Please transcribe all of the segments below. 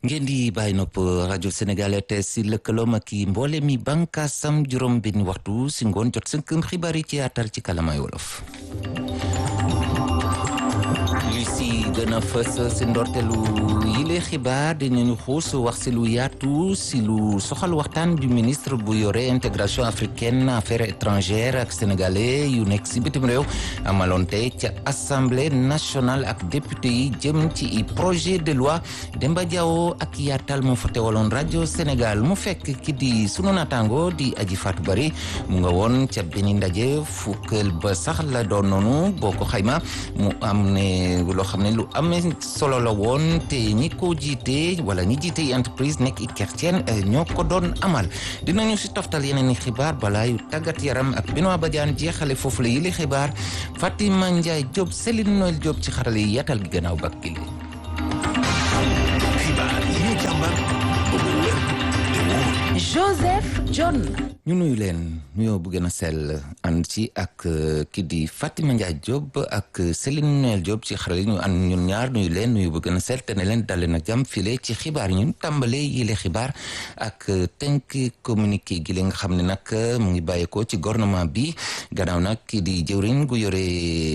ngeen di bàyyi nopp rajo Sénégal te si lëkkaloom ak i mboole mi bànkaasam juróom benn waxtu si ngoon jot sënkëm xibaar yi ci yaatal ci kalamay wolof li si gën a fës si ndorteelu yile xibaar dinañu xuus wax si lu yaatu si lu soxal waxtaan du ministre bu yore intégration africaine affaires étrangères ak sénégalais yu nekk si bitim réew amaloon tey ca assemblée nationale ak député yi jëm ci projet de loi Demba Diawo ak yaatal moo fa teewaloon rajo Sénégal mu fekk ki di sunu naataango di aji Fatou Bari mu nga woon ca benn ndaje fukkeel ba sax la doon noonu boo ko xayma mu am ne loo xam ne lu amee solo la woon te ñi ko jiite wala ñi jiite entreprise nekk i kerceen ñoo ko doon amal dinañu si toftal yeneen i xibaar balaa yu tàggat yaram ak Benoît Badiane jeexale foofu la yili xibaar Fatima Ndiaye Diop Céline Noël Diop ci xarale yi yaatal gi gannaaw bak gi xibaar yi ñu càmbar ba mu wér te wóor Joseph John ñu nuyu leen nuyoo bu gën a sell ànd ci ak kii di Fatima Ndiaye Diop ak Céline Noël Diop ci xarale ñu ànd ñun ñaar nuyu leen nuyu bu gën a sell te ne leen dale na jàmm file ci xibaar yi ñun tàmbalee yile xibaar ak tënk communiqué gi li nga xam ne nag mu ngi bàyyeekoo ci gouvernement bi gannaaw nag kii di jëwriñ gu yore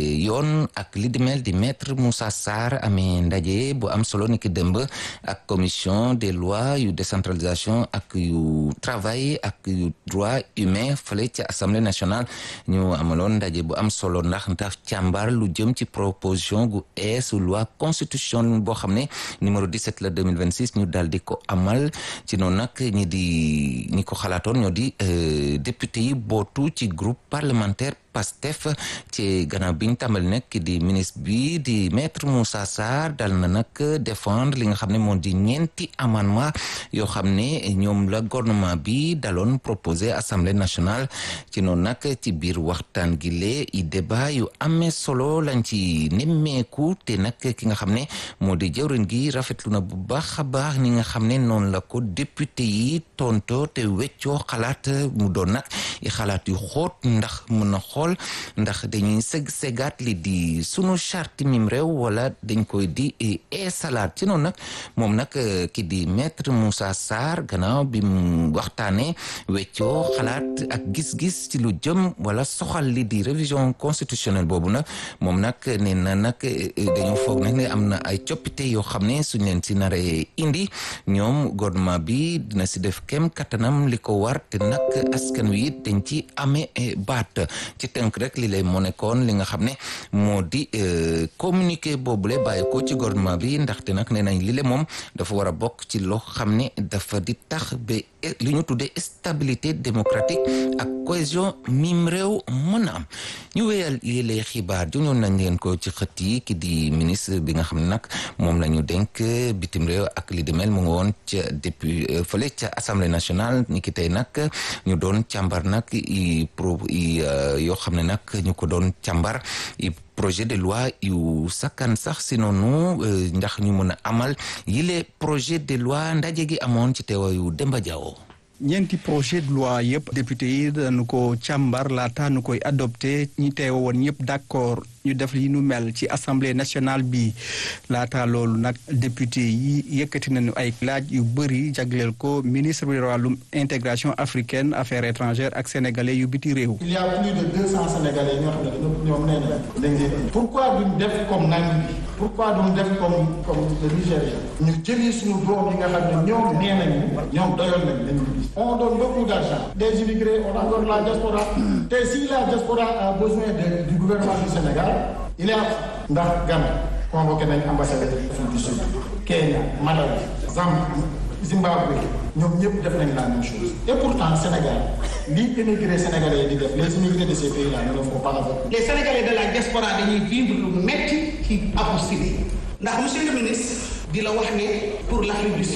yoon ak li di mel di maître Moussa Sarr amee ndaje bu am solo ni ki dëmb ak commission des lois yu décentralisation ak yu travail ak yu droit humain fële ci assemblée nationale ñu amaloon ndaje bu am solo ndax ndax càmbar lu jëm ci proposition gu ees loi constitution boo xam ne numéro 17 la 2026 ñu daal di ko amal ci noonu nag ñi di ñi ko xalaatoon ñoo di député yi bootu ci groupe parlementaire Pastef ci gannaaw bi ñu tàmbali nag di ministre bi di maître Moussa Sarr dal na nag défendre li nga xam ne moo di ñeenti amendement yoo xam ne ñoom la gouvernement bi daloon proposé assemblée nationale ci noonu nag ci biir waxtaan gi lee i débat yu amee solo lañ ci nemmeeku te nag ki nga xam ne moo di jëwriñ gi rafetlu na bu baax a baax ni nga xam ne noonu la ko député yi tonto te weccoo xalaat mu doon nag i xalaat yu xóot ndax mën na xool ndax dañuy seg segaat li di sunu charte mim réew wala dañ koy di eesalaat ci noonu nag moom nag ki di maître Moussa Sarr gannaaw bi mu waxtaanee weccoo xalaat ak gis-gis ci lu jëm wala soxal li di révision constitutionnelle boobu nag moom nag nee na nag dañoo foog nag ne am na ay coppite yoo xam ne suñ leen si naree indi ñoom gouvernement bi dina si def kem kattanam li ko war te nag askan wi it dañ ci amee baat ci tënk rek li lay moo nekkoon li nga xam ne moo di communiqué boobule bàyyi ko ci gouvernement bi ndaxte nag nee nañ li le moom dafa war a bokk ci loo xam ne dafa di tax ba li ñu tuddee stabilité démocratique ak cohésion mim réew mën a am ñu wéyal yile xibaar juñoon nañ leen ko ci xët yi ki di ministre bi nga xam ne nag moom la ñu dénk bitim réew ak li di mel mu nga woon ca depuis fële ca assemblée nationale ni ki tey nag ñu doon càmbar nag i pro i yoo xam ne nag ñu ko doon càmbar i projet de loi yu sakkan sax si noonu ndax ñu mën a amal yile projet de loi ndaje gi amoon ci teewaayu Demba Diawo ñeenti projet de loi yëpp député yi dañu ko càmbar laata nu koy adopté ñi teew woon ñëpp d'accord ñu def li nu mel ci assemblée nationale bi laata loolu nag député yi yëkkati nañu ay laaj yu bëri jagleel ko ministre bi wàllum intégration africaine affaires étrangères ak sénégalais yu biti réew. il y a plus de deux cents sénégalais ñoo xam ne dañoo ñoom nee nañ dañ leen pourquoi duñ def comme Namibie pourquoi duñ def comme comme le Nigéria ñu jëli suñu doom yi nga xam ne ñoom nee nañu ñoom doyoon nañ dañ on donne beaucoup d'argent des immigrés on encore la diaspora te si la diaspora a besoin de, du gouvernement du Sénégal il est ndax Ghana convoqué nañ ambassadeur d'Afrique du Sud Kenya Malawi Zambie Zimbabwe ñoom ñëpp def nañ la même chose et pourtant Sénégal lii immigré sénégalais yi di def les immigrés de ces pays là ne le font pas avec les sénégalais de la diaspora dañuy vivre lu metti ci apostille ndax monsieur le ministre di la wax ne pour l'Afrique du Sud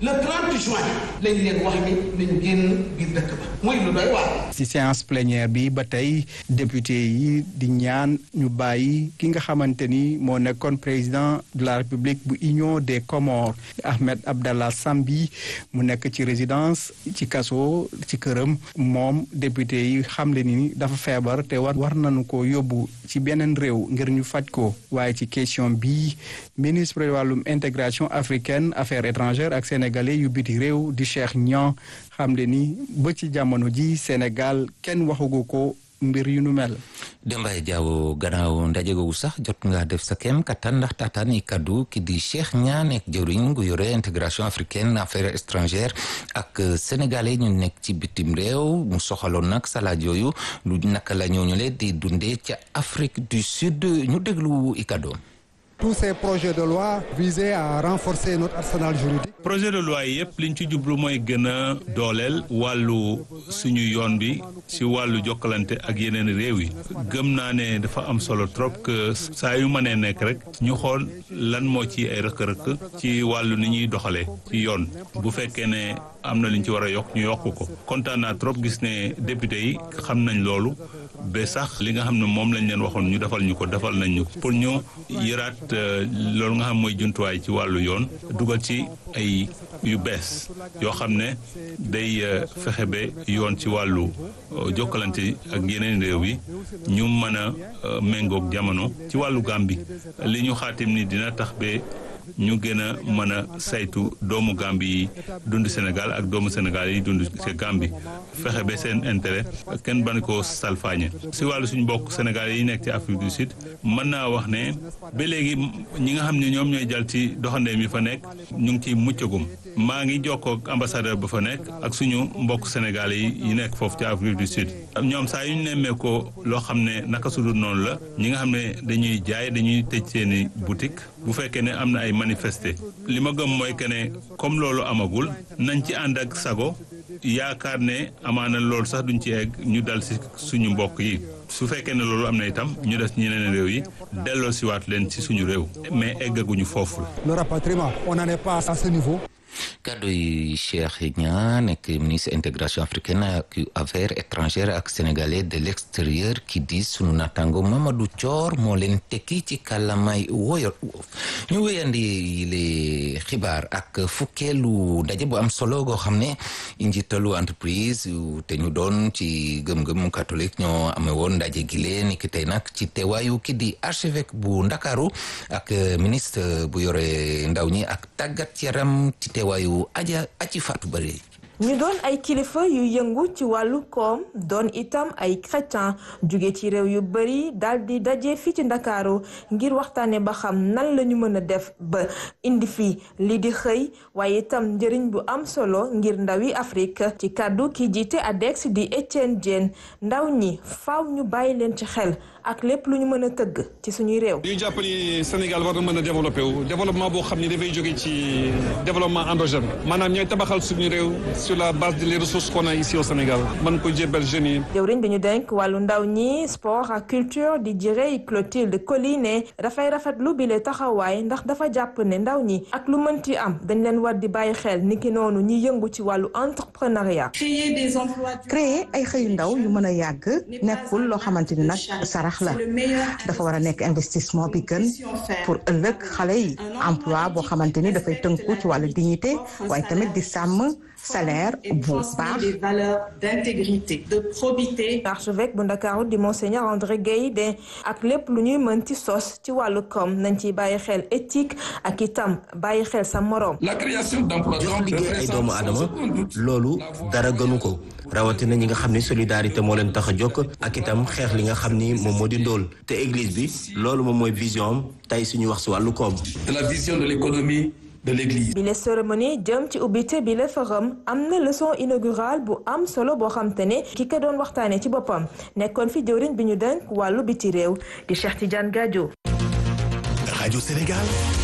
le 30 juin lañ leen wax ni nañ génn biir dëkk ba muy lu doy waar. ci séance plénière bi ba tey député yi di ñaan ñu bàyyi ki nga xamante ni moo nekkoon président de la république bu union des Comores Ahmed Abdallah Sambi mu nekk ci résidence ci kaso ci këram moom député yi xamle ni dafa feebar te war war nañu ko yóbbu ci beneen réew ngir ñu faj ko waaye ci question bi ministre wàllum intégration africaine affaires étrangères ak sénégalais yu biti réew di Cheikh Niang xamle ni ba ci jamono ji Sénégal kenn waxugu ko mbir yu nu mel. Dembaye Diaw gannaaw ndaje googu sax jot nga def sa kem kattan ndax taataan i kaddu ki di Cheikh Niang nekk jëwriñ gu yore intégration africaine affaires étrangères ak sénégalais ñu nekk ci bitim réew mu soxaloon nag salaaj yooyu lu naka la ñooñu le di dundee ca Afrique du Sud ñu déglu i kaddoom tous ces projets de loi visaient à renforcer notre arsenal juridique. projet de loi yi yëpp liñ ci jublu mooy gën a dooleel wàllu suñu yoon bi ci wàllu jokkalante ak yeneen réew yi gëm naa ne dafa am solo trop que saa yu mënee nekk rek ñu xool lan moo ci ay rëkk-rëkk ci wàllu ni ñuy doxalee ci yoon bu fekkee ne am na liñ ci war a yokk ñu yokk ko kontaan naa trop gis ne député yi xam nañ loolu ba sax li nga xam ne moom lañ leen waxoon ñu defal ñu ko defal nañ ñu ko pour ñu yëraat loolu nga xam mooy jumtuwaay ci wàllu yoon dugal ci ay yu bees yoo xam ne day fexe ba yoon ci wàllu jokkalante ak yeneen réew yi ñu mën a méngoog jamono ci wàllu Gàmbi li ñu xaatim ni dina tax ba ñu gën a mën a saytu doomu Gàmbi yi dund Sénégal ak doomu Sénégal yi dund ci Gàmbi fexe ba seen intérêt kenn ban ko salfaañe si wàllu suñu mbokk Sénégal yi nekk ci Afrique du Sud mën naa wax ne ba léegi ñi nga xam ne ñoom ñooy jàll ci doxandeem yi fa nekk ñu ngi ciy muccagum maa ngi jokkoo ak ambassadeur ba fa nekk ak suñu mbokk Sénégal yi yi nekk foofu ci Afrique du Sud ñoom saa yu ñu nemmee ko loo xam ne naka su dul noonu la ñi nga xam ne dañuy jaay dañuy tëj seeni boutique bu fekkee ne am na ay manifester li ma gëm mooy que ne comme loolu amagul nañ ci ànd ak sago yaakaar ne amaana loolu sax duñ ci egg ñu dal si suñu mbokk yi su fekkee ne loolu am na itam ñu des ñeneen réew yi delloo siwaat leen ci suñu réew mais eggaguñu foofu la. le rapatriement on n'en est pas à ce niveau. kaddu yi Cheikh Niang nekk ministre intégration africaine ak affaires étrangères ak sénégalais de l'extérieur ki di sunu natango Mamadou Thior moo leen tekki ci kàllamay woyot ñu wéyandi le xibaar ak fukkeelu ndaje bu am solo goo xam ne njiitalu entreprise te ñu doon ci gëm-gëm catholique ñoo amee woon ndaje gi leen ni ki tey nag ci teewaayu ki di archevêque bu Ndakaaru ak ministre bu yore ndaw ñi ak tàggat yaram ci teewaayu aja aci faatu bari ñu doon ay kilifa yu yëngu ci wàllu koom doon itam ay chrétien jóge ci réew yu bari daal di daje fii ci ndakaaru ngir waxtaane ba xam nan la ñu mën a def ba indi fi lii di xëy waaye itam njëriñ bu am solo ngir ndawi Afrique ci kàddu ki jiite ADEX di Etienne Diène ndaw ñi faaw ñu bàyyi leen ci xel ak lépp lu ñu mën a tëgg ci suñuy réew. ñu jàpp ni Sénégal war na mën a développé wu développement boo xam ni dafay jóge ci développement endogène maanaam ñooy tabaxal suñu réew sur la base des ressources qu'on a ici au Sénégal mën ko jébbal jeunes yi. jëwriñ bi ñu denk wàllu ndaw ñi sport ak culture di jërëy Clotilde Collinet dafay rafetlu bi le taxawaay ndax dafa jàpp ne ndaw ñi ak lu mënti am dañ leen war di bàyyi xel niki noonu ñi yëngu ci wàllu entrepreneuriat. créer ay xëyu ndaw yu mën a yàgg nekkul loo xamante ni nag sarax la dafa war a nekk investissement bi gën pour ëllëg xale yi emploi boo xamante ni dafay tënku ci wàllu dignité waaye tamit di sàmm salaire bu baax. des valeurs d'intégrité, de probité. archevêque bu Ndakaaru di monseigneur André Guèye de ak lépp lu ñuy mën ci sos ci wàllu koom nañ ciy bàyyi xel éthique ak itam bàyyi xel sa moroom. La création d'emplois jox liggéey ay doomu aadama loolu dara gënu ko rawatina ñi nga xam ni solidarité moo leen tax a jokk ak itam xeex li nga xam ni moom moo di ndóol te église bi loolu moom mooy vision am tey suñu wax si wàllu koom. de la vision de l'économie de l'église. bi la cérémonie jëm ci ubbite bi la forum am na leçon inaugurale bu am solo boo xam te ne ki ko doon waxtaanee ci boppam nekkoon fi jëwriñ bi ñu denk wàllu biti réew di Cheikh Tidiane Gadio. Radio Sénégal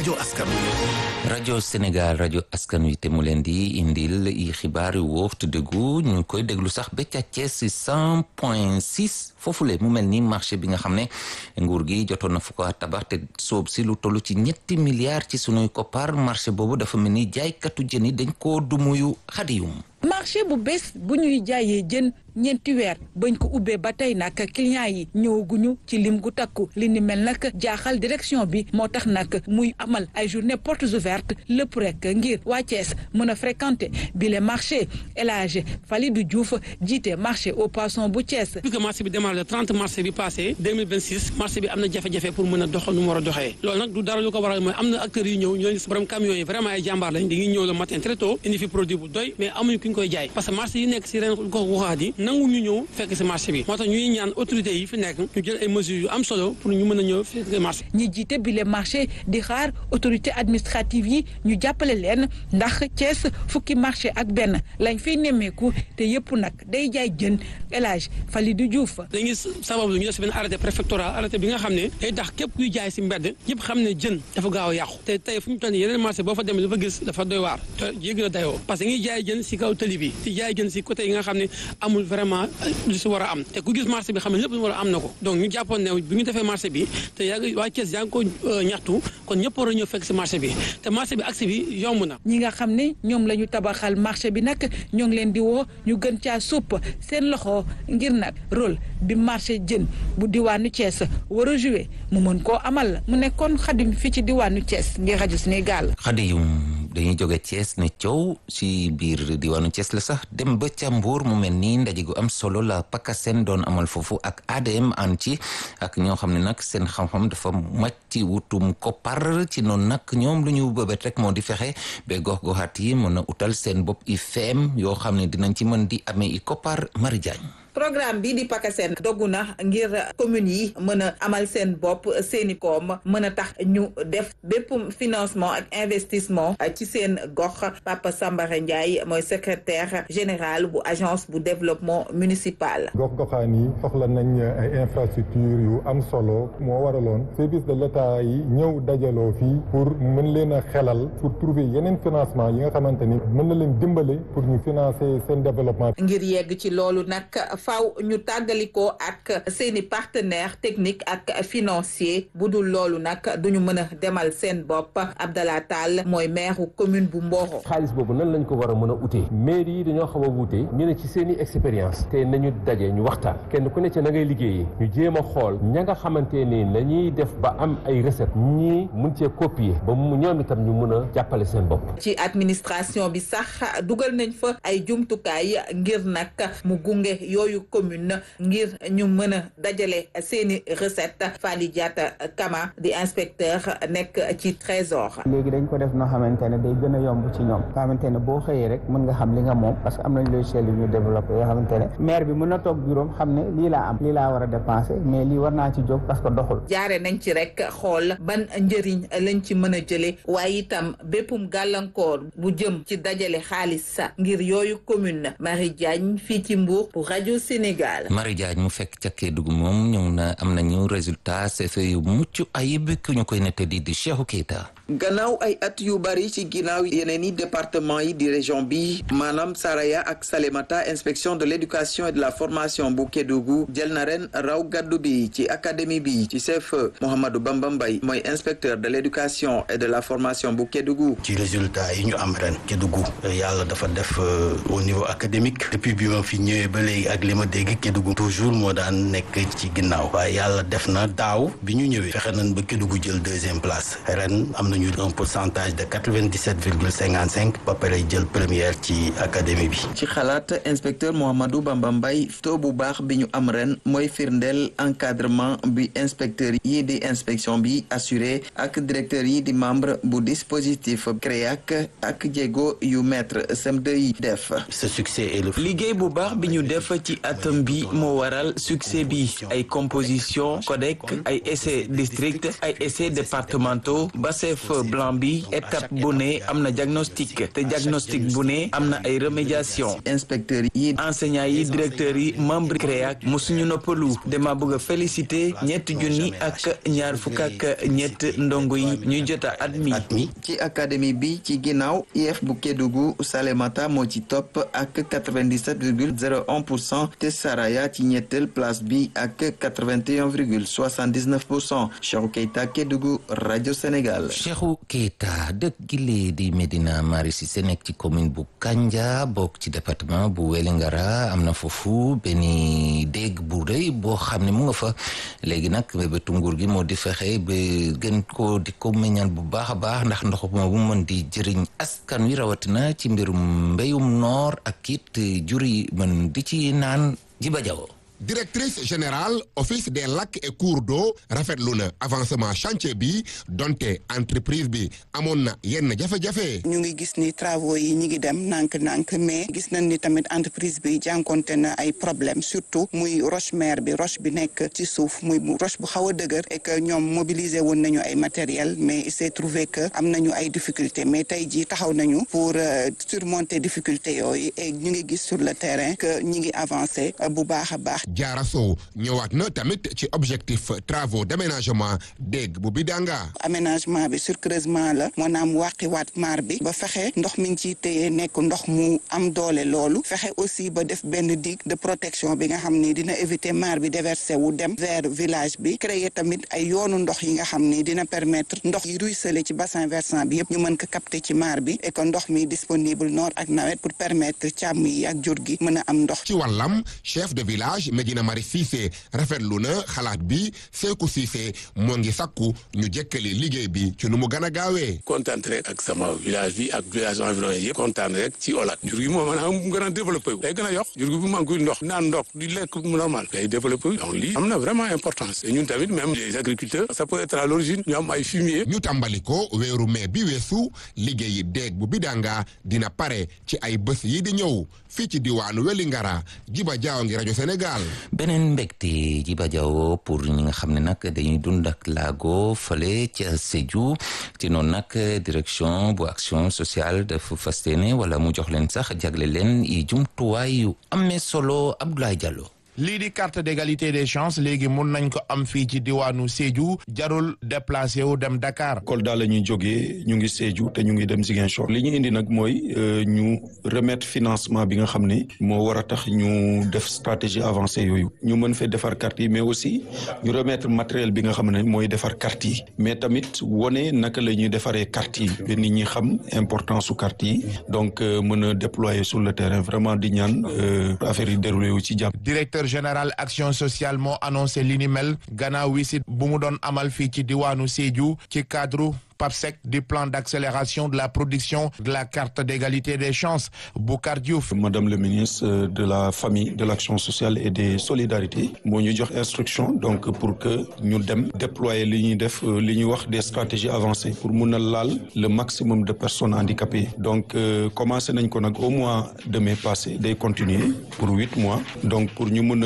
rajo askan rajo Sénégal rajo askan wi te mu leen di indil i xibaar yu wóor te dëggu ñu koy déglu sax ba ca Thiès si cent point six foofule mu mel ni marché bi nga xam ne nguur gi jotoon na fu ko tabax te soob si lu toll ci ñetti milliards ci sunuy koppar marché boobu dafa mel ni jaaykatu jën yi dañ koo dumuyu xadiyum marché bu bees bu ñuy jaayee jën ñeenti weer bañ ko ubbee ba tey nag clients yi ñëwaguñu ci lim gu takku li ni mel nag jaaxal direction bi moo tax nag muy amal ay journée portes ouvertes lépp rek ngir waa Thiès mën a fréquenter bi le marché El Hadj Falidou Diouf jiite marché au poisson bu Thiès. depuis que marché bi démarré le 30 mars bi passé 2026 marché bi am na jafe-jafe pour mën a dox nu mu war a doxee loolu nag du dara lu ko waral mooy am na acteurs yu ñëw ñooñu si borom camions yi vraiment ay jàmbaar lañ dañuy ñëw le matin très tôt indi fi produit bu doy mais amuñu ku ñu koy jaay parce que marché yi nekk si ren gox goxaat yi nangu ñu ñëw fekk si marché bi moo tax ñuy ñaan autorités yi fi nekk ñu jël ay mesures yu am solo pour ñu mën a ñëw fekk marché ñi jiite bile marché di xaar autorité administrative yi ñu jàppale leen ndax Thiès fukki marché ak benn lañ fiy nemmeeku te yëpp nag day jaay jën El Hadj Falidou Diouf dañuy sabablu ñu def si benn arrêté préfectoral arrêté bi nga xam ne day tax képp kuy jaay si mbedd ñëpp xam ne jën dafa gaaw a yàqu te tey fu ñu toll nii yeneen marché boo fa demee dafa gis dafa doy waar te yéegi la dayoo parce que ñuy jaay jën si kaw tëli bi di jaay jën si côté yi nga xam ne amul vraiment lu si war a am te ku gis marché bi xam ne lépp lu war a am na ko donc ñu jàppoon ne bi ñu defee marché bi te yaa ngi waa Thiès yaa ngi ko ñaxtu kon ñëpp war a ñëw fekk si marché bi te marché bi accès bi yomb na ñi nga xam ne ñoom la ñu tabaxal marché bi nag ñoo ngi leen di woo ñu gën caa supp seen loxo ngir nag rôle bi marché jën bu diwaanu Thiès war a joué mu mën koo amal mu nekkoon xadim fii ci diwaanu Thiès ngir rajo Sénégal. xadiyum dañuy jóge Thiès ne coow si biir diwaanu Thiès la sax dem ba ca Mbuur mu mel ni ndaje gu am solo la PACASEN doon amal foofu ak ADM an ci ak ñoo xam ne nag seen xam-xam dafa màcc ci wutum koppar ci noonu nag ñoom lu ñu bëbët rek moo di fexe ba gox-goxaat yi mën a utal seen bopp i feem yoo xam ne dinañ ci mën di amee i koppar Mari Diagne programme bi di PACASEN dogu na ngir communes yi mën a amal seen bopp seeni koom mën a tax ñu def bépp financement ak investissement ci seen gox Papa Sambara Ndiaye mooy secrétaire général bu agence bu développement municipal. gox-goxaan yi soxla nañ ay infrastructure yu am solo moo waraloon service de l'État yi ñëw dajaloo fii pour mën leen a xelal pour trouver yeneen financement yi nga xamante ni mën na leen dimbale pour ñu financer seen développement. ngir yegg ci loolu nag. faw ñu tàggalikoo ak seeni partenaire technique ak financier bu dul loolu nag duñu mën a demal seen bopp Abdallah Tall mooy maire commune bu Mboro xaalis boobu nan lañ ko war a mën a utee mairie yi dañoo xaw a wuute ñu ne ci seeni expérience te nañu daje ñu waxtaan kenn ku ne ci na ngay liggéeyee ñu jéem a xool ña nga xamante ni nañuy def ba am ay recette ñii mun cee copier ba mu ñoom itam ñu mën a jàppale seen bopp ci administration bi sax dugal nañ fa ay jumtukaay ngir nag mu gunge yooyu commune ngir ñu mën a dajale seeni recette Fally Diatta Kama di inspecteur nekk ci trésor léegi dañ ko def noo xamante ne day gën a yomb ci ñoom nga xamante ne boo xëyee rek mën nga xam li nga moom parce que am nañ logiciel yu ñu développé yoo xamante ne maire bi mën na toog bureau xam ne lii laa am lii laa war a dépenser mais lii war naa ci jóg parce que doxul jaare nañ ci rek xool ban njëriñ lañ ci mën a jële waaye itam béppum gàllankoor bu jëm ci dajale xaalis sa ngir yooyu commune Marie Diagne fii ci Mbour pour rajo Sénégal Marie Diagne mu fekk ca Kédougou moom ñëw na am nañu résultat CFE yu mucc ayib ku ñu koy nette di di Cheikhou Keita gannaaw ay at yu bari ci ginnaaw yeneen i département yi di région bi maanaam Saraya ak Salémata inspection de l'éducation et de la formation bu Kédougou jël na ren raw gaddu bi ci académie bi ci CFE Mouhamadou Bamba Mbaye mooy inspecteur de l'éducation et de la formation bu Kédougou ci résultat yi ñu am ren Kédougou yàlla dafa def au niveau académique depuis bi ma fi ñëwee ba léegi ak li ma dégg Kédougou toujours moo daan nekk ci ginnaaw waaye yàlla def na daaw bi ñu ñëwee fexe nañ ba Kédougou jël deuxième place ren am nañu un pourcentage de quatre-vingt-dix-sept virgule cinquante-cinq ba pare jël première ci académie bi. ci xalaat inspecteur Mouhamadou Bamba Mbaye taux bu baax bi ñu am ren mooy firndeel encadrement bi inspecteur yi di inspection bi assuré ak directeur yi di membre bu dispositif CREAC ak jéego yu maître CM2 yi def. ce succès est le. liggéey bu baax bi ñu def ci atom bi moo waral succès bi ay composition codec ay essais district ay essais départementaux ba CFE œuf blanc bi étape bu ne am na diagnostic te diagnostic bu ne am na ay remédiation inspecteurs yi enseignants yi directeurs yi membre CREAC musuñu noppalu dama bëgg a féliciter ñetti junni ak ñaar fukk ak ñett ndongo yi ñuy jot a admis ci académie bi ci ginnaaw IEF bu Kédougou Salémata moo ci topp ak 97,01 pour cent te Saraya ci ñetteel place bi ak 81,79 pour cent Cheikhou Keita Kédougou rajo Sénégal. Cheikhou Keita dëkk gi lee di Medina Mari Cissé nekk ci commune bu Kanja bokk ci département bu Wélingara am na foofu benn dégg bu rëy boo xam ne mu nga fa léegi nag bébétu nguur gi moo di fexe ba gën ko di ko meññal bu baax a baax ndax ndox ma bu mën di jëriñ askan wi rawatina ci mbirum mbéyum noor ak it jur yi mën di ci naan jiba jawo directrice générale office des lacs et cours d'eau rafetlu na avancement chantier bi donte entreprise bi amoon na yenn jafe-jafe. ñu ngi gis ni travaux yi ñu ngi dem nànk-nànk mais gis nañ ni tamit entreprise bi jànkonte na ay problème surtout muy roche mère bi roche bi nekk ci suuf muy roche bu xaw a dëgër et que ñoom mobiliser woon nañu ay matériel mais il s'est trouvé que am nañu ay difficultés mais tey jii taxaw nañu pour surmonter difficultés yooyu et ñu ngi gis sur le terrain que ñi ngi avancé bu baax a baax. Jaara Sow ñëwaat na tamit ci objectif travaux d'aménagement dégg bu Bidanga. aménagement bi surcreusement la maanaam wàqiwaat maar bi ba fexe ndox mi ngi ciy téye nekk ndox mu am doole loolu fexe aussi ba def benn digue de protection bi nga xam ni dina éviter maar bi déverser wu dem vers village bi créer tamit ay yoonu ndox yi nga xam ni dina permettre ndox yi ruisseler ci bassin versant bi yëpp ñu mën ko capter ci maar bi et que ndox mi disponible noor ak nawet pour permettre càmm yi ak jur gi mën a am ndox. ci wàllam chef de village Medina Mari Cissé rafetlu na xalaat bi Seeku Cissé moo ngi sakku ñu jëkkali liggéey bi ci nu mu gën a gaawee. kontaan rek ak sama village bi ak village environ yëpp kontaan rek ci Olac jur gi moom maanaam mu gën a développé wu day gën a yokk jur gi bu manqué ndox naan ndox di lekk normal day développé wu donc lii am na vraiment importance et ñun tamit même les agriculteurs ça peut être à l'origine ñu am ay fumier ñu tàmbali ko weeru mai bi weesu liggéeyi déeg bu Bidanga dina pare ci ay bés yi di ñëw fii ci diwaanu Wélingara Jiba Jaaw ngi rajo Sénégal. beneen mbégte Jiba Jaaw pour ñi nga xam ne nag dañuy dund ak laago fële ca Sédhiou ci noonu nag direction bu action sociale dafa fas yéene wala mu jox leen sax jagle leen i jumtuwaay yu amee solo Abdoulaye Diallo. lii di carte d'égalité des chances léegi mun nañ ko am fii ci diwaanu Sédhiou jarul déplacé wu dem Dakar. Kolda la ñuy jógee ñu ngi Sédhiou te ñu ngi dem Ziguinchor li ñu indi nag mooy ñu remettre financement bi nga xam ne moo war a tax ñu def stratégie avancée yooyu ñu mën fee defar carte yi mais aussi ñu remettre matériel bi nga xam ne mooy defar carte yi mais tamit wone naka la ñuy defaree carte yi ba nit ñi xam importance su carte yi donc mën a déployer sur le terrain vraiment di ñaan affaire yi déroulé wu ci jàmm. directeur général action sociale moo annoncé li ni mel gannaaw wisit bu mu doon amal fii ci diwaanu Sédhiou ci cadre PAPSEC du plan d'accélération de la production de la carte d'égalité des chances Boucar Diouf. Madame le ministre de la famille de l'action sociale et des solidarités moo ñu jox instruction donc pour que ñu dem déployer li ñuy def li ñuy wax des stratégies avancées pour mun a laal le maximum de personnes handicapées donc commencé nañ ko nag au mois de mai passé day continuer pour huit mois donc pour ñu mun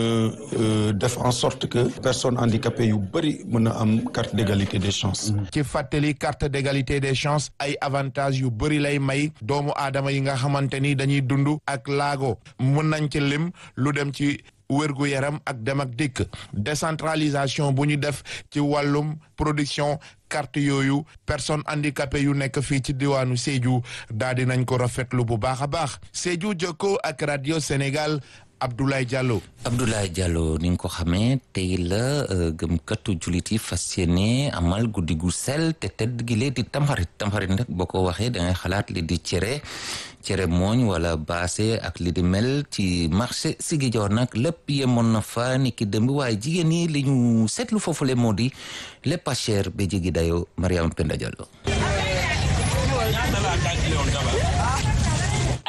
a def en sorte que personnes handicapées yu bëri mën a am carte d'égalité des chances. ci fàttali carte d'égalité des chances ay avantages yu bëri lay may doomu aadama yi nga xamante ni dañuy dund ak laago mën nañ ci lim lu dem ci wérgu yaram ak dem ak dikk décentralisation bu ñu def ci wàllum production carte yooyu personnes handicapées yu nekk fii ci diwaanu Sédhiou daal di nañ ko rafetlu bu baax a baax Sédhiou jokkoo ak radio Sénégal Abdoulaye Diallo. Abdoulaye Diallo ni nga ko xamee tey la gëmkatu jullit yi fas yéene amal guddi gu sel te tedd gi lee di tamxarit tamxarit nag boo ko waxee da ngay xalaat li di cere cere mooñ wala baase ak li di mel ci marché Ziguinchor nag lépp yemoon na fa ni ki démb waaye jigéen ñi li ñu seetlu foofu le moo di lépp a cher ba jigi dayo Mariama Penda Diallo ay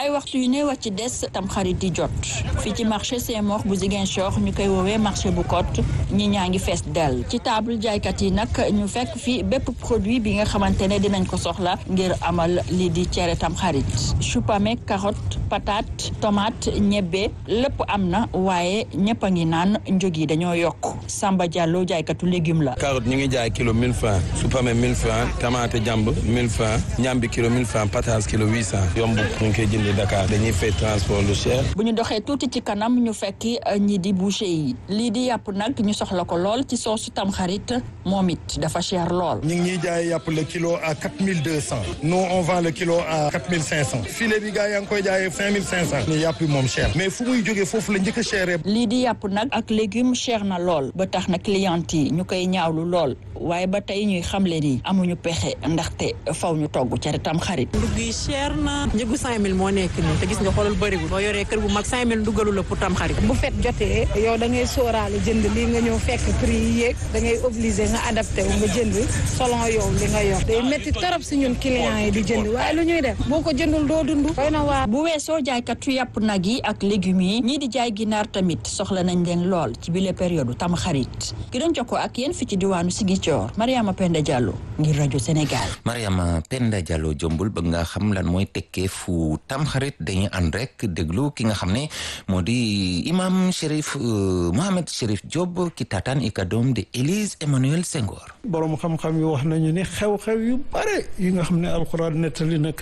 ay waxtu yu ne wàcc ci des tam xarit di jot fii ci marché Saint-Maur bu Ziguinchor ñu koy woowee marché bu Côte ñi ñaa ngi fees dell ci table jaaykat yi nag ñu fekk fi bépp produit bi nga xamante ne dinañ ko soxla ngir amal lii di cere tam xarit choupame carotte patate tomate ñebbe lépp am na waaye ñëpp a ngi naan njëg yi dañoo yokk Samba Diallo jaaykatu légume la carotte ñu ngi jaay kilo 1000 francs choupame 1000 francs tomate jàmb 1000 francs ñambi kilo 1000 francs patate kilo 800 yomb ñu ngi koy jëndee Dakar dañuy fay transport lu cher. bu ñu doxee tuuti ci kanam ñu fekki ñi di boucher yi lii di yàpp nag ñu soxla ko lool ci soosu tamxarit moom it dafa cher lool. ñu ngi ñuy jaay yàpp le kilo à 4200 nous on vend le kilo à 4500 filet bi gars yaa ngi koy jaayee 5500 ni yàpp bi moom cher mais fu muy jógee foofu la njëkk a cher lii di yàpp nag ak légume cher na lool ba tax na client yi ñu koy ñaawlu lool waaye ba tey ñuy xamle ni amuñu pexe ndaxte faw ñu togg cere tamxarit. ndugg yi cher na njëgu 5000 moo nekk nii te gis nga xoolal bëriwul boo yoree kër bu mag 5000 dugalu la pour tamxarit. bu fet jotee yow da ngay sóoraale jënd lii nga ñëw fekk prix yi yéeg da ngay obligé nga adapté wu nga jënd selon yow li nga yor day métti torop si ñun clients yi di jënd waaye lu ñuy def boo ko jëndul doo dund doy na waar. bu weesoo jaaykatu yàpp nag yi ak légumes yi ñii di jaay ginaar tamit soxla nañ leen lool ci bile période tamxarit ki doon jokkoo ak yéen fi ci diwaanu Ziguinchor Mariama Penda Diallo ngir rajo Sénégal. Mariama Penda Diallo jombul ba nga xam lan mooy tekkee fu tamxarit dañuy ànd rek déglu ki nga xam ne moo di imam Chérif Mohamed Chérif Diop ki taataan i kàddoom de Élise Emmanuel Senghor. borom xam-xam yi wax nañu ni xew-xew yu bare yi nga xam ne alxuraan nettali nag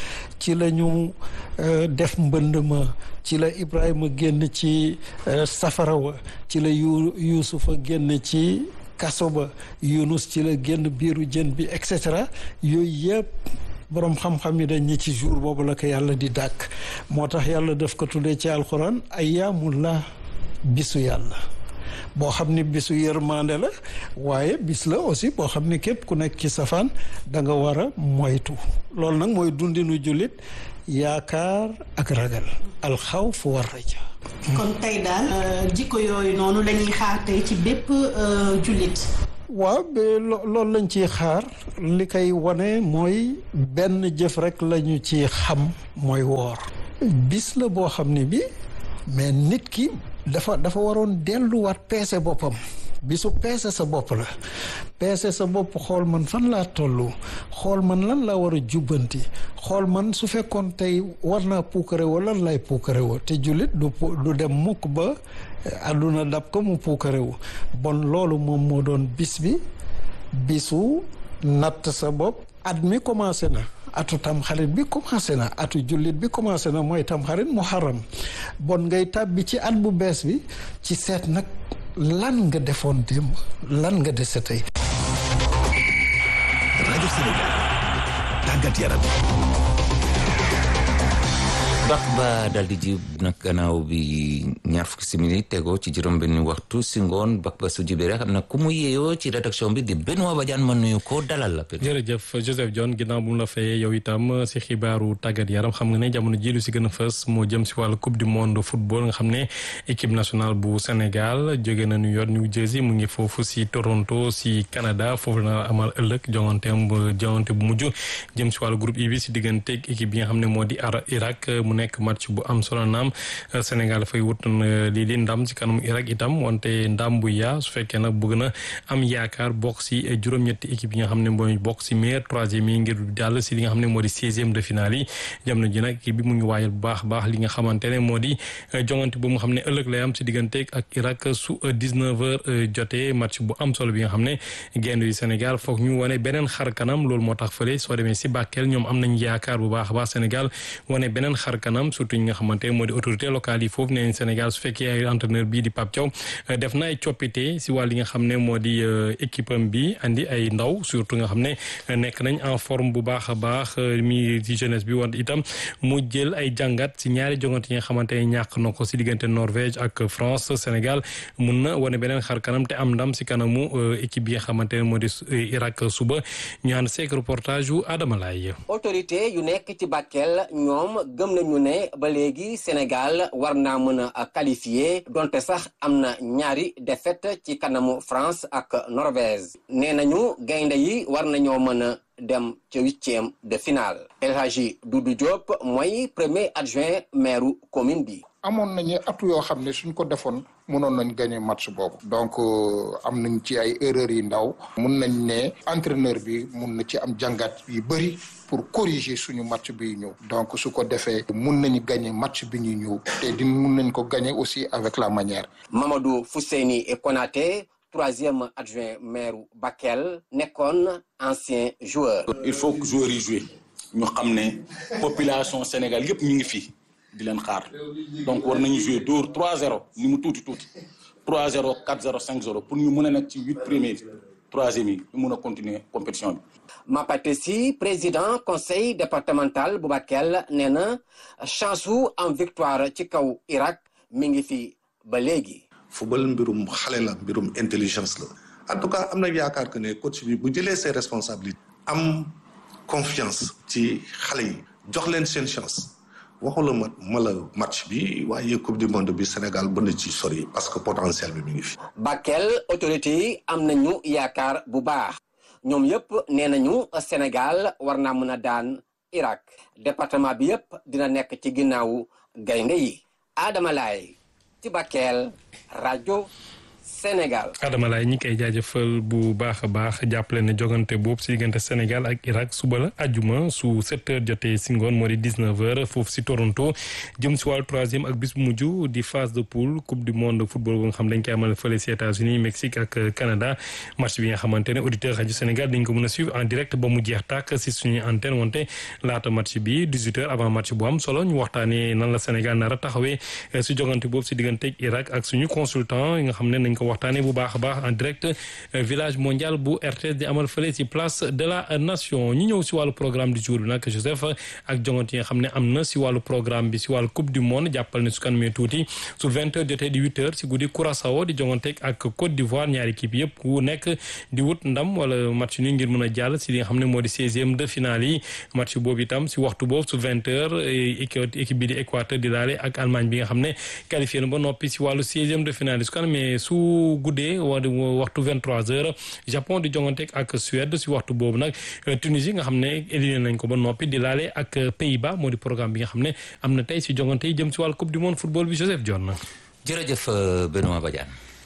ci la ñu def mbënd ma ci la Ibrahima génn ci safara wa ci la yu Yuusufa génn ci kaso ba Yunus ci la génn biiru jën bi et cetera yooyu yëpp. boroom xam-xam yi dañ ñi ci jour boobu la ko yàlla di dàkk moo tax yàlla daf ko tuddee ci alxuraan ayyaamullah bisu yàlla boo xam ni bisu yërmande la waaye bis la aussi boo xam ni képp ku nekk ci safaan da nga war a moytu loolu nag mooy dundinu jullit yaakaar ak ragal alxawf war raja kon tey daal jikko yooyu noonu lañuy xaar tey ci bépp jullit waaw loolu lañ ciy xaar li koy wane mooy benn jëf rek lañu ci xam mooy woor bis la boo xam ne bi mais nit ki dafa dafa waroon delluwaat peese boppam bisu peese sa bopp la peese sa bopp xool man fan laa toll xool man lan laa war a jubbanti xool man su fekkoon tey war naa puukare woo lan lay puukare woo te jullit du du dem mukk ba àdduna dab ko mu puukare wu bon loolu moom moo doon bis bi bisu natt sa bopp at mi commencé na atu tamxarit bi commencé na atu jullit bi commencé na mooy tamxarit muharram bon ngay tàbbi ci at bu bees bi ci seet nag lan nga defoon démb lan nga dese tey. rajo Sénégal tàggat yaram. bak ba dal di jib nag gannaaw bi ñaar fukki simili tegoo ci juróom benn waxtu si ngoon bak ba su jibee rek am na ku mu yeeyoo ci rédaction bi di Benoît Badiane ma nuyu ko dalal la. jërëjëf Joseph John ginnaaw bu mu la fayee yow itam si xibaaru tàggat yaram xam nga ne jamono ji lu si gën a fës moo jëm si wàllu coupe du monde football nga xam ne équipe nationale bu Sénégal jóge na New York New Jersey mu ngi foofu si Toronto si Canada foofu la amal ëllëg jonganteem jongante bu mujj jëm si wàllu groupe I bi si digganteeg équipe bi nga xam ne moo di Irak mu nekk match bu am solo naam Sénégal dafay wut lii di ndam ci kanam Irak itam wante ndam bu yaa su fekkee nag bëgg na am yaakaar bokk si juróom-ñetti équipe yi nga xam ne mooy bokk si meilleur troisième yi ngir jàll si li nga xam ne moo di seizième de finale yi jamono ji nag équipe bi mu ngi waajal bu baax baax li nga xamante ne moo di jongante bu nga xam ne ëllëg lay am si digganteeg ak Irak su 19 heures jotee match bu am solo bi nga xam ne gaynde yu Sénégal foog ñu wane beneen xar kanam loolu moo tax fële soo demee si Bakel ñoom am nañ yaakaar bu baax a baax Sénégal wane beneen xar kanam surtout ñi nga xamante moo di autorité locale yi foofu nee Sénégal su fekkee ay entraîneur bii di Pape Thiaw def na ay coppite si wàll yi nga xam ne moo di équipe am bi andi ay ndaw surtout nga xam ne nekk nañ en forme bu baax a baax mi ci jeunesse bi wante itam mu jël ay jàngat si ñaari jongante yi nga xamante ne ñàkk na ko si diggante Norvège ak France Sénégal mun na wane beneen xar kanam te am ndam si kanamu équipe bi nga xamante ne moo di Irak suba ñu ànd seek reportage yu Adama Laye autorité yu nekk ci Bakel ñoom gëm nañu ne ba léegi Sénégal war naa mën a qualifié donte sax am na ñaari défaite ci kanamu France ak Norvège nee nañu gaynde yi war nañoo mën a dem ca huitième de finale El Hadji Doudou Diop mooy premier adjoint maire commune bi amoon nañu atu yoo xam ne suñ ko defoon mënoon nañ gagné match boobu donc am nañ ci ay erreurs yi ndaw mun nañ ne entraîneur bi mun na ci am jàngat yu bëri pour corriger suñu match bi ñëw donc su ko defee mun nañu gagné match bi ñuy ñëw te di mun nañ ko gagné aussi avec la manière Mamadou Fousseini Konaté troisième adjoint maire Bakel nekkoon ancien joueur il faut que joueurs yi jouer ñu xam ne population Sénégal yëpp ñu ngi fii di leen xaar donc war nañu jouer dóor 3-0 ni mu tuuti tuuti 3-0 4-0 5-0 pour ñu mën a nekk ci huit premiers troisième yi ñu mën a continuer compétition bi. Mapate Sy président conseil départemental bu Bakel nee na chance su am victoire ci kaw Irak mi ngi fi ba léegi. football mbirum xale la mbirum intelligence la en tout cas am na yaakaar que ne coach bi bu jëlee ses responsabilités am confiance ci xale yi jox leen seen chance. waxula ma ma la match bi waaye coupe du monde bi Sénégal mën na ci sori parce que potentiel bi mi ngi fi. Bakel autorité yi am nañu yaakaar bu baax ñoom yëpp nee nañu Sénégal war naa mën a daan Irak département bi yëpp dina nekk ci ginnaawu gaynde yi Adama Laye ci Bakel rajo Sénégal. Adama Laye ñi koy jaajëfal bu baax a baax jàppale ne jogante boobu si diggante Sénégal ak Irak suba la ajuma su 7 heures jotee si ngoon moo di 19 heures foofu si Toronto jëm si wàllu troisième ak bis bu mujj di phase de poule coupe du monde football bu nga xam dañ koy amal fële si États-Unis Mexique ak Canada match bi nga xamante ne auditeur rajo Sénégal dañ ko mën a suivre en direct ba mu jeex tàkk si suñuy antenne wante laata match bi 18 heures avant match bu am solo ñu waxtaanee nan la Sénégal nar a taxawee si jogante boobu si diggante ak Irak ak suñu consultant yi nga xam ne nañ ko waxtaanee bu baax a baax en direct village mondial bu RTS di amal fële ci place de la nation ñu ñëw si wàllu programme du jour bi nag Joseph ak jongante yi nga xam ne am na si wàllu programme bi si wàllu coupe du monde jàppal ne su kan mee tuuti su 20 heures jotee di 8 heures si guddi Curaçao di jongante ak Côte d'Ivoire ñaari équipe yëpp ku nekk di wut ndam wala match ni ngir mën a jàll si li nga xam ne moo di 16e de finale yi match boobu itam si waxtu boobu su 20 heures équipe bi di Équateur di laale ak Allemagne bi nga xam ne qualifié na ba noppi si wàllu 16e de finale yi su kan mee su guddee waxtu 23 heures Japon di jongante ak Suède si waxtu boobu nag Tunisie nga xam ne éliminé nañ ko ba noppi di laale ak Pays-Bas moo di programme bi nga xam ne am na tey si jongante yi jëm si wàllu coupe du monde football bi Joseph Dione. jërëjëf Benoît Badiane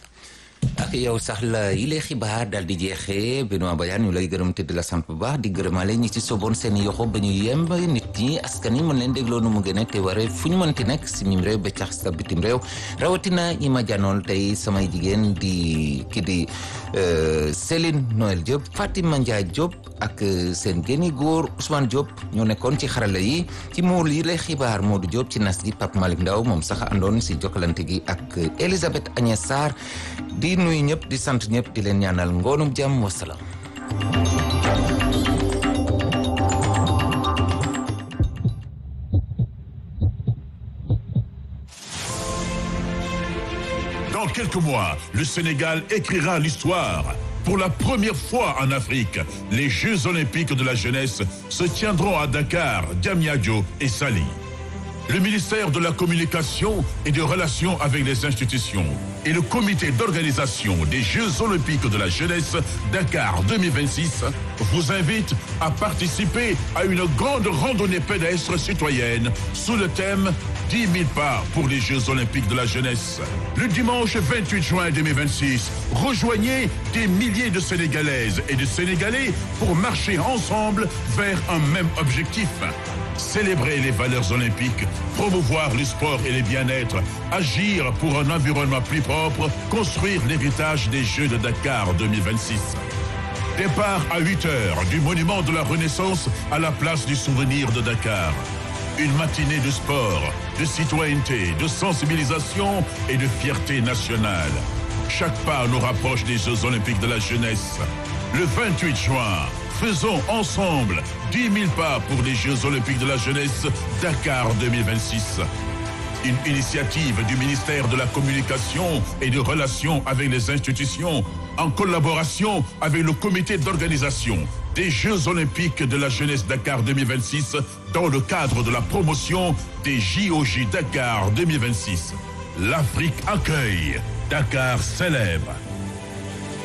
ak yow sax la yile xibaar daal di jeexee Benoît Badiane ñu lay gërëm te di la sant bu baax di gërëmale ñi ci soboon seen yoxo ba ñu yemb nit ñi askan yi mën leen dégloo nu mu gën a te waree fu ñu mënti nekk si mim réew ba cax sa bitim réew rawatina ñi ma janool tey samay jigéen di ki di Céline Noël Diop Fatima Ndiaye Diop ak seen génni góor Ousmane Diop ñoo nekkoon ci xarala yi ci muul yi lay xibaar Modou Diop ci nas gi Pape Malick Ndaw moom sax àndoon si jokkalante gi ak Elisabeth Agnès Sarr di nuyu ñëpp di sant ñëpp di leen ñaanal ngoonum jàmm wasalaam Dans quelques mois, le Sénégal écrira l'histoire. Pour la première fois en Afrique, les Jeux olympiques de la jeunesse se tiendront à Dakar, Diamniadio et Sali. Le ministère de la Communication et des Relations avec les institutions et le comité d'organisation des Jeux olympiques de la jeunesse Dakar 2026 vous invitent à participer à une grande randonnée pédestre citoyenne sous le thème 10 000 pas pour les Jeux olympiques de la jeunesse. Le dimanche 28 juin 2026, rejoignez des milliers de Sénégalaises et de Sénégalais pour marcher ensemble vers un même objectif. Célébrer les valeurs olympiques, promouvoir le sport et le bien-être, agir pour un environnement plus propre, construire l'héritage des Jeux de Dakar 2026. Départ à 8 heures du monument de la Renaissance à la place du souvenir de Dakar. Une matinée de sport, de citoyenneté, de sensibilisation et de fierté nationale. Chaque pas nous rapproche des Jeux olympiques de la jeunesse. Le 28 juin, faisons ensemble 10 000 pas pour les Jeux olympiques de la jeunesse Dakar 2026. Une initiative du ministère de la Communication et des Relations avec les institutions en collaboration avec le comité d'organisation des Jeux olympiques de la jeunesse Dakar 2026 dans le cadre de la promotion des JOJ Dakar 2026. L'Afrique accueille, Dakar célèbre.